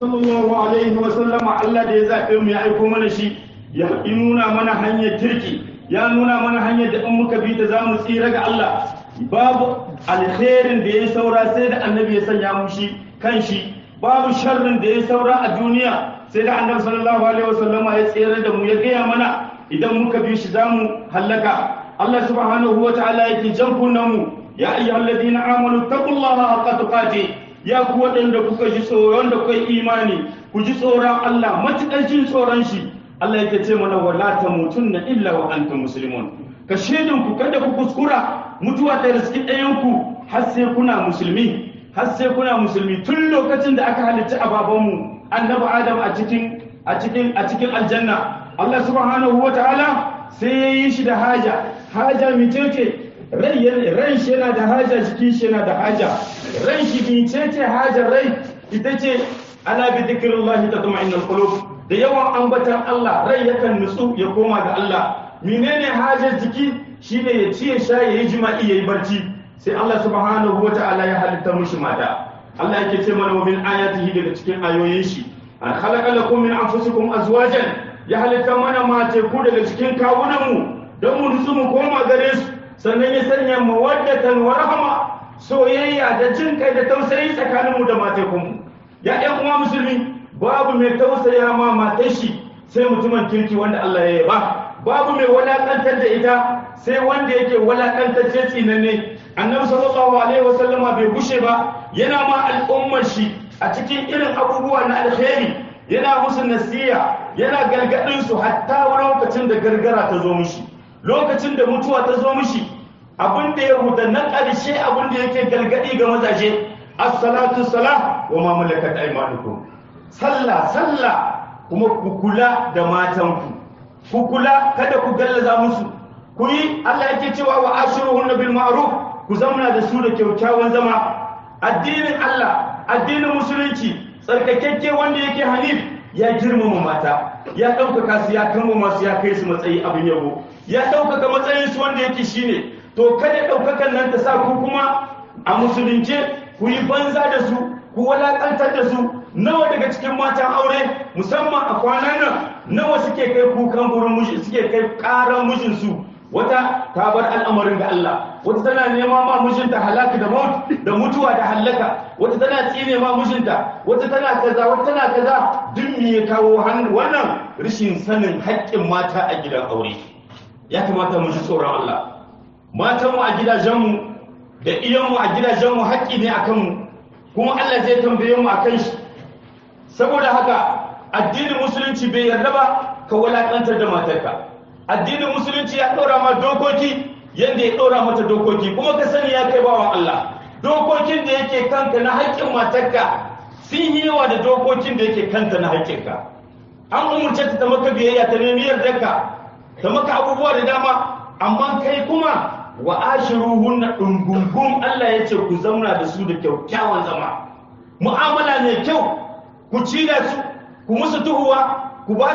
sallallahu alaihi wa sallama Allah da ya zaɓe mu ya aiko mana shi ya nuna mana hanyar kirki ya nuna mana hanyar da in muka bi ta za mu tsira ga Allah babu alherin da ya saura sai da annabi ya sanya mu shi kan shi babu sharrin da ya saura a duniya sai da annabi sallallahu alaihi wa sallama ya tsira da mu ya gaya mana idan muka bi shi za mu hallaka Allah subhanahu wa ta'ala yake jan kunnan mu ya ayyuhalladhina amanu taqullaha haqqa tuqatih ya ku waɗanda kuka ji tsoron da kuka imani ku ji tsoron Allah matuƙar jin tsoron shi Allah yake ce mana wala tamutunna illa wa antum muslimun ka shedin ku kada ku kuskura mutuwa ta riski ɗayan ku har sai kuna musulmi har sai kuna musulmi tun lokacin da aka halitta ababanmu annabi Adam a cikin a cikin a cikin aljanna Allah subhanahu wataala sai ya yi shi da haja haja mitece ran shi yana da haja jikin shi yana da haja ran shi bice ce hajar rai ita ce ana bi dhikrillahi tatma'innul qulub da yawan ambatan Allah rai yakan nutsu ya koma ga Allah menene hajar jiki shine ya ci ya sha ya yi jima'i ya yi barci sai Allah subhanahu wata'ala ya halitta mushi mata Allah yake ce mana wa min ayatihi daga cikin ayoyin shi an khalaqa lakum min anfusikum azwajan ya halitta mana mace ku daga cikin kawunan mu don mu nutsu mu koma gare su sannan ya sanya mawaddatan wa rahama soyayya da jin kai da tausayi tsakaninmu da matekunmu ya ɗan uwa musulmi babu mai tausaya ma matar shi sai mutumin kirki wanda Allah ya yaba babu mai walakantar da ita sai wanda yake walakantar ce tsinanne annabi sallallahu alaihi wasallama bai gushe ba yana ma al'ummar shi a cikin irin abubuwa na alkhairi yana musu nasiya yana gargadin su hatta lokacin da gargara ta zo mishi lokacin da mutuwa ta zo mishi abin da ya rubuta na ƙarshe abin da yake galgadi ga mazaje as-salatu salah wa ma malakat aymanukum sallah sallah kuma ku kula da matanku ku kula kada ku gallaza musu ku yi Allah yake cewa wa ashiruhunna bil ma'ruf ku zauna da su da kyakkyawan zama addinin Allah addinin musulunci tsarkakekke wanda yake hanif ya girmama mata ya ɗaukaka su ya kama masu ya kai su matsayi abin yabo ya ɗaukaka matsayin su wanda yake shine to kada ɗaukakan nan ta sa ku kuma a musulunce ku yi banza da su ku walakantar da su nawa daga cikin matan aure musamman a kwanan nan nawa suke kai kukan gurin miji suke kai ƙaran mijinsu wata ta bar al'amarin ga Allah wata tana nema ma mijinta halaka da maut da mutuwa da halaka wata tana tsine ma mijinta wata tana kaza wata tana kaza duk me ya kawo wannan rashin sanin haƙƙin mata a gidan aure ya kamata mu ji tsoron Allah matanmu a gidajenmu da iyanmu a gidajenmu haƙƙi ne akan mu kuma Allah zai tambaye mu akan shi saboda haka addinin musulunci bai yarda ba ka walakantar da matarka addinin musulunci ya ɗora ma dokoki yadda ya ɗora mata dokoki kuma ka sani ya kai bawan Allah dokokin da yake kanka na haƙƙin matarka sun yi yawa da dokokin da yake kanta na haƙƙinka an umurce ta maka biyayya ta nemi yardarka ta maka abubuwa da dama amma kai kuma wa ashiruhunna dungungun Allah ya ce ku zauna da su da kyakkyawan zama mu'amala mai kyau ku ci da su ku musu tuhuwa ku ba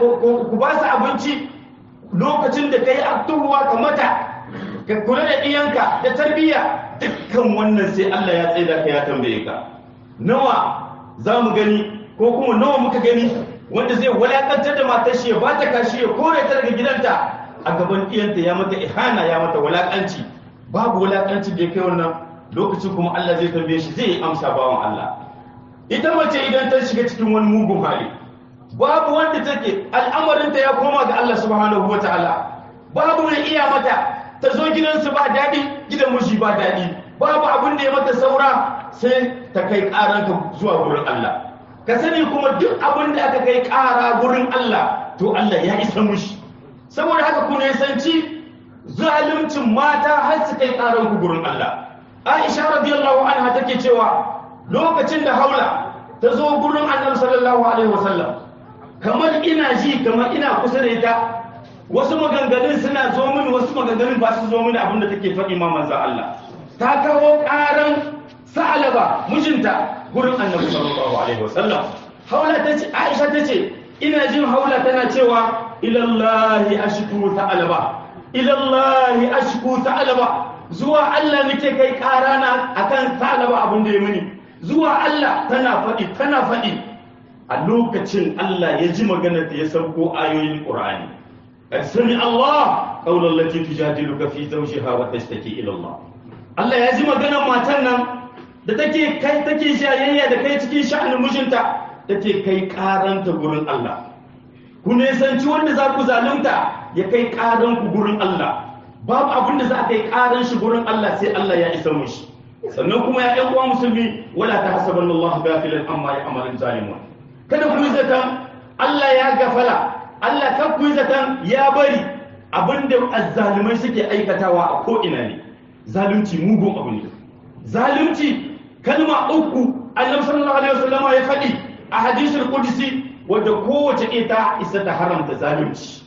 su abinci lokacin da ka yi tuhuwa ka mata ka kula da ɗiyanka da tarbiyya dukkan wannan sai Allah ya tsaye da ka ya tambaye ka nawa za mu gani ko kuma nawa muka gani wanda zai walakantar da matar shi ya ba ta kashi ya kore ta daga gidanta a gaban ɗiyanta ya mata ihana ya mata walakanci babu walakanci da ya kai wannan lokacin kuma Allah zai tambaye shi zai amsa bawan Allah ita mace idan ta shiga cikin wani mugun hali babu wanda take al'amarinta ya koma ga Allah subhanahu wa ta'ala babu mai iya mata ta zo gidansu ba daɗi gidan miji ba daɗi babu abin da ya mata saura sai ta kai ƙaranka zuwa gurin Allah ka sani kuma duk abin da aka kai ƙara gurin Allah to Allah ya isa mushi saboda haka ku nisanci zaluncin mata har su kai ƙaranku gurin Allah Aisha radiyallahu anha take cewa lokacin da haula ta zo gurin annabi sallallahu alaihi wasallam kamar ina ji kamar ina kusa da ita wasu maganganun suna zo mini wasu maganganun ba su zo mini abinda take faɗi ma manzo Allah ta kawo ƙaran sa'alaba mijinta gurin annabi sallallahu alaihi wasallam haula ta ce Aisha ta ce ina jin haula tana cewa ilallahi ashku sa'alaba ilallahi ashku sa'alaba zuwa Allah nake kai ƙarana akan sa'alaba abin da ya mini zuwa Allah tana faɗi tana faɗi a lokacin Allah ya ji maganar da ya sauko ayoyin Qur'ani qad sami Allah qawlan lati tujadiluka fi zawjiha wa tashtaki ila Allah Allah ya ji maganar matan nan da take kai take shayayya da kai cikin sha'anin mijinta take kai karanta gurin Allah ku nesanci wanda za ku zalunta ya kai karan ku gurin Allah babu abin da za a kai karan shi gurin Allah sai Allah ya isa mushi sannan kuma ya ƴan uwa musulmi wala ta hasaban Allah gafilan amma ya amalin zalimun kada ku yi zaton Allah ya gafala Allah kan ku yi zaton ya bari abinda azzalimai suke aikatawa a ko ina ne zalunci mugun abu ne zalunci kalma uku annabi sallallahu alaihi wasallama ya faɗi a hadisul qudsi wadda kowace ita isa ta haramta zalunci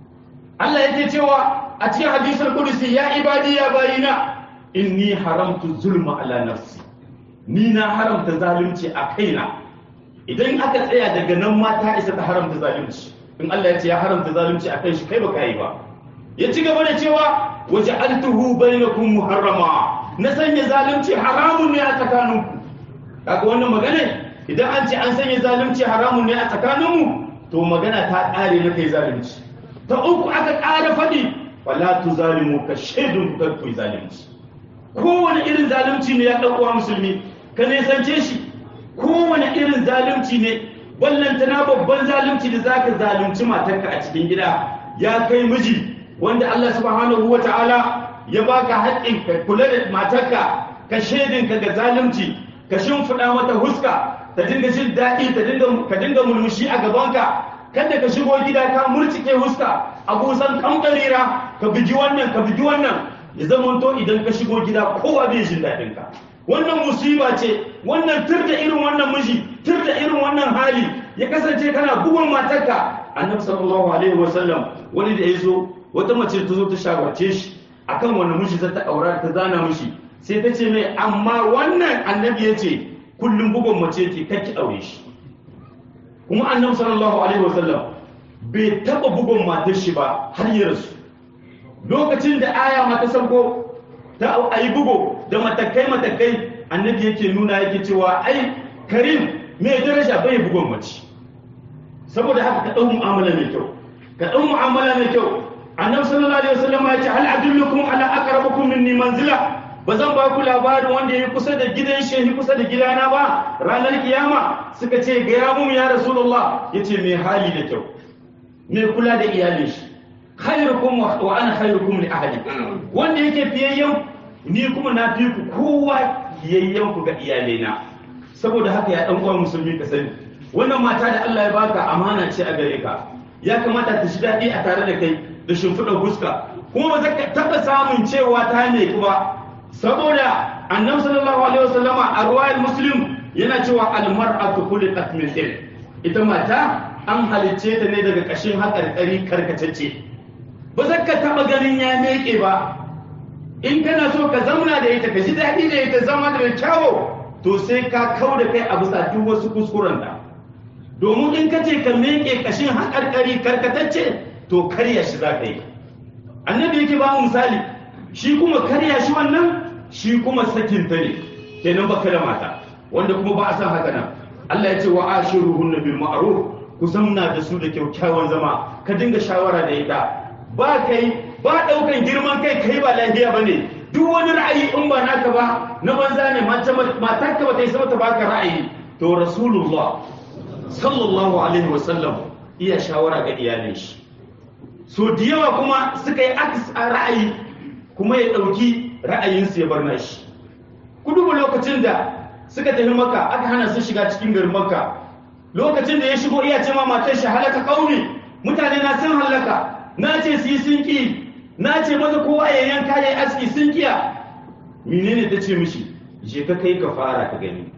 Allah yake cewa a cikin hadisul qudsi ya ibadi ya bayina inni haramtu zulma ala nafsi ni na haramta zalunci a kaina idan aka tsaya daga nan ma ta isa ta haramta zalunci in Allah ya ce ya haramta zalunci a kan shi kai baka yi ba ya ci gaba da cewa waja'altuhu bainakum muharrama na sanya zalunci haramun ne a tsakaninku kaga wannan magana idan an ce an sanya zalunci haramun ne a tsakaninmu to magana ta ƙare na kai zalunci ta uku aka ƙara faɗi wala tu zalimu ka shaidun ka kai zalunci kowane irin zalunci ne ya ɗauko musulmi ka nesance shi kowane irin zalunci ne ballantana babban zalunci da zaka zalunci matarka a cikin gida ya kai miji wanda Allah subhanahu wa ta'ala ya baka haƙƙin ka kula da matarka ka shaidinka ga zalunci ka shimfiɗa mata huska ta dinga jin daɗi ta dinga ka dinga mulmushi a gabanka kada ka shigo gida ka murcike huska a busan kamkarira ka bigi wannan ka bigi wannan ya zama to idan ka shigo gida kowa bai jin daɗin ka wannan musiba ce wannan tur da irin wannan miji tur da irin wannan hali ya kasance kana bugun matarka annabi sallallahu alaihi wasallam wani da ya zo wata mace ta zo ta shawarce shi akan wani miji ta aura ta zana mishi sai ta ce mai amma wannan annabi ya ce kullum bugun mace ke kakki aure shi kuma annabi sallallahu alaihi wasallam bai taba bugun matar shi ba har ya rasu lokacin da aya mata sauko ta ayi bugo da matakai matakai annabi yake nuna yake cewa ai karim mai daraja bai bugun mace saboda haka ka dau mu'amala mai kyau ka dau mu'amala mai kyau annabi sallallahu alaihi wasallam ya ce hal adullukum ala aqrabukum minni manzila ba zan ba ku labarin wanda ya kusa da gidan shehi kusa da gidana ba ranar kiyama suka ce ga ya mu ya rasulullah yace mai hali da kyau mai kula da iyalin shi khairukum wa ana khairukum li ahli wanda yake fiyayyen ni kuma na fi ku kowa fiyayyen ku ga iyalaina saboda haka ya dan uwa musulmi ka sani wannan mata da Allah ya baka amana ce a gare ka ya kamata ta shi daɗi a tare da kai da shimfiɗar fuska kuma ba za ka taɓa samun cewa ta ne kuma saboda annabi sallallahu alaihi wasallama a ruwayar muslim yana cewa almar'atu khuliqat min tin ita mata an halicce ta ne daga kashin haƙarƙari karkatacce ba za ka taɓa ganin ya meke ba in kana so ka zauna da ita ka ji daɗi da ita zama da kyawo to sai ka kau da kai a bisa duk wasu kuskuren ta domin in ka ce ka meke kashin haƙarƙari karkatacce to karya shi za ka yi annabi yake ba mu misali shi kuma karya shi wannan shi kuma sakin ta ne kenan baka da mata wanda kuma ba a san haka nan Allah ya ce wa ashiruhunna bil ma'ruf ku zamna da su da kyakkyawan zama ka dinga shawara da ita ba kai ba daukan girman kai kai ba lafiya bane duk wani ra'ayi in ba naka ba na banza ne matarka ba ta yi sama ta baka ra'ayi to rasulullah sallallahu alaihi wasallam iya shawara ga iyalin shi so da yawa kuma suka yi akis a ra'ayi kuma ya ɗauki ra'ayinsu ya bar nashi ku duba lokacin da suka tafi maka aka hana su shiga cikin garin maka lokacin da ya shigo iya ce ma matar shi halaka kauni mutane na sun halaka na ce su yi sun ki na ce maza kowa ya yanka ya yi aski sun kiya menene ta ce mishi je ka kai ka fara ka gani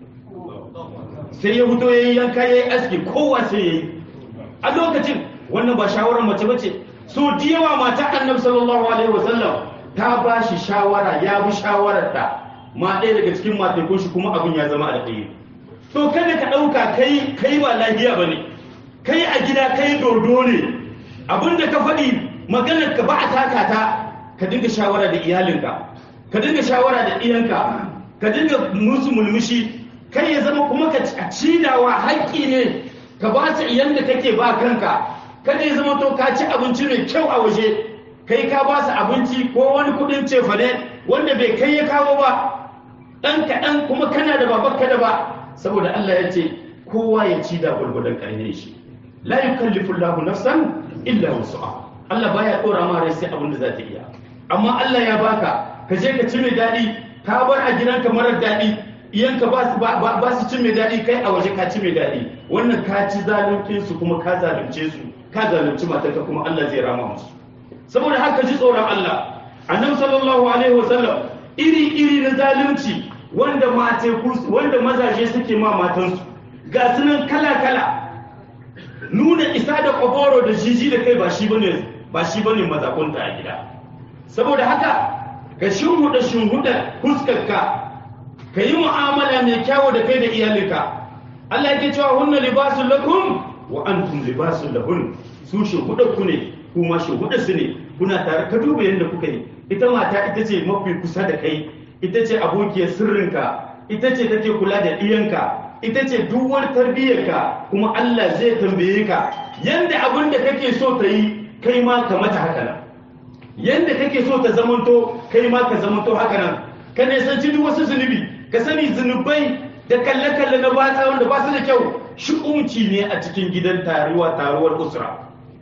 sai ya fito ya yi yanka ya yi aski kowa sai ya yi a lokacin wannan ba shawarar mace bace so da yawa mata annabi sallallahu alaihi wasallam ta ba shi shawara ya bi shawarar ta ma ɗaya daga cikin matakun shi kuma abin ya zama alkhairi to kada ka ɗauka kai kai ba lafiya bane kai a gida kai dodo ne abinda ka faɗi maganar ka ba a taka ta ka dinga shawara da iyalinka ka dinga shawara da iyanka ka dinga musu mulmushi kai ya zama kuma ka cidawa haƙƙi ne ka ba su yanda kake ba kanka kada ya zama to ka ci abinci mai kyau a waje kai ka ba su abinci ko wani kudin cefane wanda bai kai ya kawo ba ɗan kaɗan kuma kana da babar da ba saboda Allah ya ce kowa ya ci da gwargwadon ƙarfin shi la yukallifu Allahu nafsan illa wus'aha Allah baya dora ma rai sai abin da za ta iya amma Allah ya baka ka je ka ci mai daɗi ka bar a gidanka marar daɗi iyanka ba su ba su ci mai daɗi kai a waje ka ci mai daɗi wannan ka ci zaluncin su kuma ka zalunce su ka zalunci matarka kuma Allah zai rama musu saboda haka ji tsoron Allah annabi sallallahu alaihi wasallam iri iri na zalunci wanda mate wanda mazaje suke ma matansu ga sunan kala kala nuna isa da kwaboro da jiji da kai ba shi bane ba shi bane mazakunta a gida saboda haka ka shinhuda shinhuda fuskarka ka yi mu'amala mai kyawu da kai da iyalinka Allah yake cewa hunna libasun lakum wa antum libasun lahun su shinhuda ku ne kuma shinhuda su ne kuna tare ka duba yadda kuka yi ita mata ita ce mafi kusa da kai ita ce abokiyar sirrinka ita ce take kula da ɗiyanka ita ce duk wani tarbiyyarka kuma Allah zai tambaye ka yanda abin da kake so ta yi kai ma ka mata haka nan yanda kake so ta zamanto kai ma ka zamanto haka nan ka nisanci duk wasu zunubi ka sani zunubai da kalle-kalle na batsa wanda ba su da kyau shi'umci ne a cikin gidan taruwa taruwar usra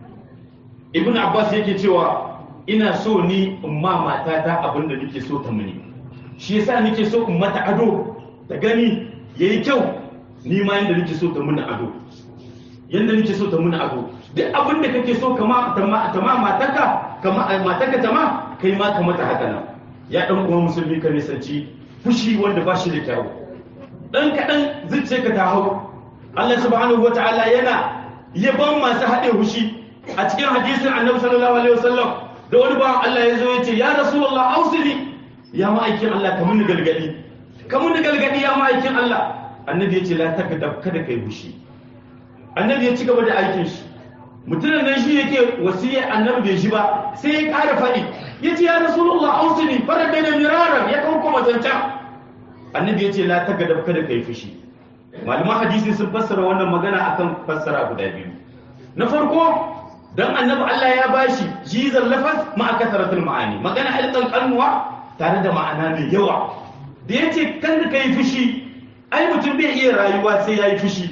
ibn abbas yake cewa ina so ni in ma matata abin da nake so ta muni shi yasa nake so in mata ado ta gani yayi kyau ni ma yanda nake so ta muni ado yanda nake so ta muni ado duk abin da kake so kama ta ma mataka kama mataka ta ma kai ma ka mata haka nan ya dan uwa musulmi ka nisanci fushi wanda ba shi da kyau dan kadan zuciya ka ta hau Allah subhanahu wataala yana yaban masu haɗe fushi a cikin hadisin annabi sallallahu alaihi wasallam da wani bawan Allah ya zo ya ce ya rasulullah ausili ya ma'aikin Allah ka muni galgadi ka muni galgadi ya ma'aikin Allah annabi ya ce la takdab kada kai fushi annabi ya ci gaba da aikin shi mutumin nan shi yake wasiyar annabi bai shi ba sai ya ƙara faɗi ya ce ya rasulullah ausini farar da miraran ya kawo kuma zancan annabi ya ce la ta gadab kada kai fushi malaman hadisi sun fassara wannan magana akan fassara guda biyu na farko dan annabi Allah ya bashi jizal lafaz ma kasaratul ma'ani magana alƙan kalmuwa tare da ma'ana mai yawa da yace kan da kai fushi ai mutum bai iya rayuwa sai yayi fushi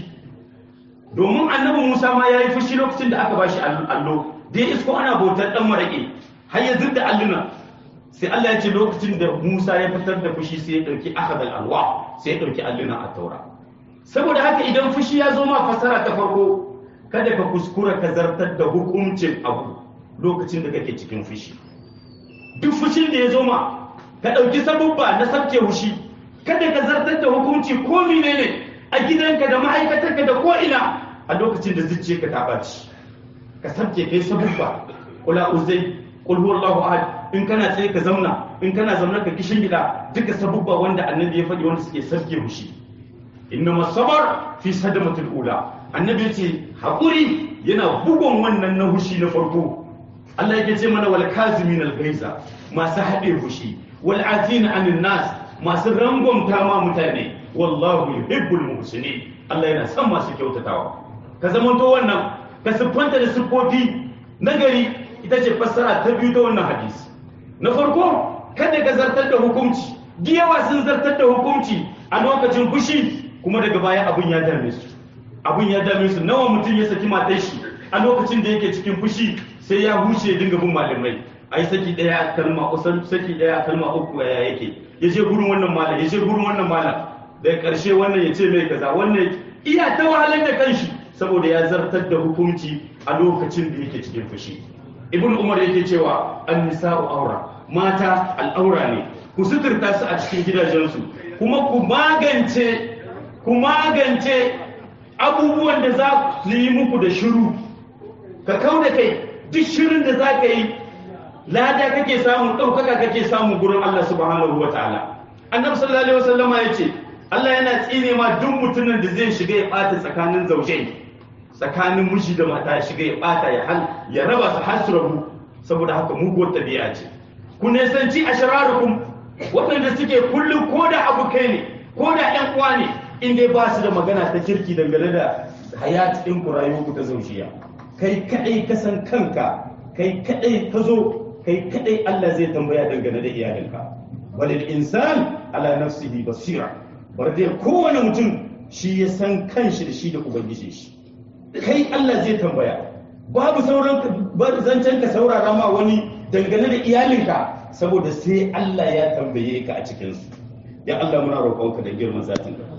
domin annabi Musa ma ya yi fushi lokacin da aka bashi allo da ya isko ana bautar dan maraƙe har ya zidda alluna sai Allah ya ce lokacin da Musa ya fitar da fushi sai ya dauki akhadal alwa sai ya dauki alluna a taura saboda haka idan fushi ya zo ma fasara ta farko kada ka kuskura ka zartar da hukuncin abu lokacin da kake cikin fushi duk fushin da ya zo ma ka dauki sabubba na sabke fushi kada ka zartar da hukunci ko menene a gidanka da ma'aikatarka da ko'ina a lokacin da zuciyarka ta ɓaci ka sabke kai sabubba kula uzai kul huwallahu ahad in kana tsaye ka zauna in kana zauna ka kishin gida duka sabubba wanda annabi ya faɗi wanda suke sabke mushi innama sabar fi sadamatul ula annabi ya ce haƙuri yana bugun wannan na hushi na farko Allah yake ce mana wal kazimin al gaiza masu haɗe hushi wal afina anin nas masu rangwamta ma mutane wallahu yuhibbul muhsinin Allah yana son masu kyautatawa ka zamanto wannan ka siffanta da siffofi nagari ita ce fassara ta biyu ta wannan hadisi na farko kada ka zartar da hukunci giyawa sun zartar da hukunci a lokacin fushi kuma daga baya abun ya dame su abun ya dame su nawa mutum ya saki matar shi a lokacin da yake cikin fushi sai ya huce ya dinga bin malamai ai saki daya kalma kusan saki daya kalma uku ya yake ya je gurin wannan malam ya je gurin wannan malam daga ƙarshe wannan ya ce mai kaza wannan iya ta wahalar da kanshi saboda ya zartar da hukunci a lokacin da yake cikin fushi ibn umar yake cewa an nisa'u aura mata al'aura ne ku suturta su a cikin gidajensu kuma ku magance ku magance abubuwan da za su yi muku da shiru ka kau da kai duk shirin da za ka yi lada kake samu ɗaukaka kake samu gurin Allah subhanahu wa ta'ala annabi sallallahu alaihi wasallama ya ce Allah yana tsine ma duk mutumin da zai shiga ya ɓata tsakanin zaujai tsakanin miji da mata ya shiga ya ɓata ya hal ya raba su har su rabu saboda haka muguwar tabi'a ce ku nisanci ashrarukum waɗanda suke kullum ko da abu kai ne ko da ƴan uwa ne in dai ba su da magana ta kirki dangane da hayat din ku rayuwar ku ta zaujiya kai kadai ka san kanka kai kadai ka zo kai kadai Allah zai tambaya dangane da iyalinka walil insan ala nafsihi basira bar dai kowane mutum shi ya san kanshi da shi da ubangiji shi kai Allah zai tambaya babu sauran zancen ka saurara ma wani dangane da iyalinka saboda sai Allah ya tambaye ka a cikinsu ya Allah muna roƙonka da girman zatinka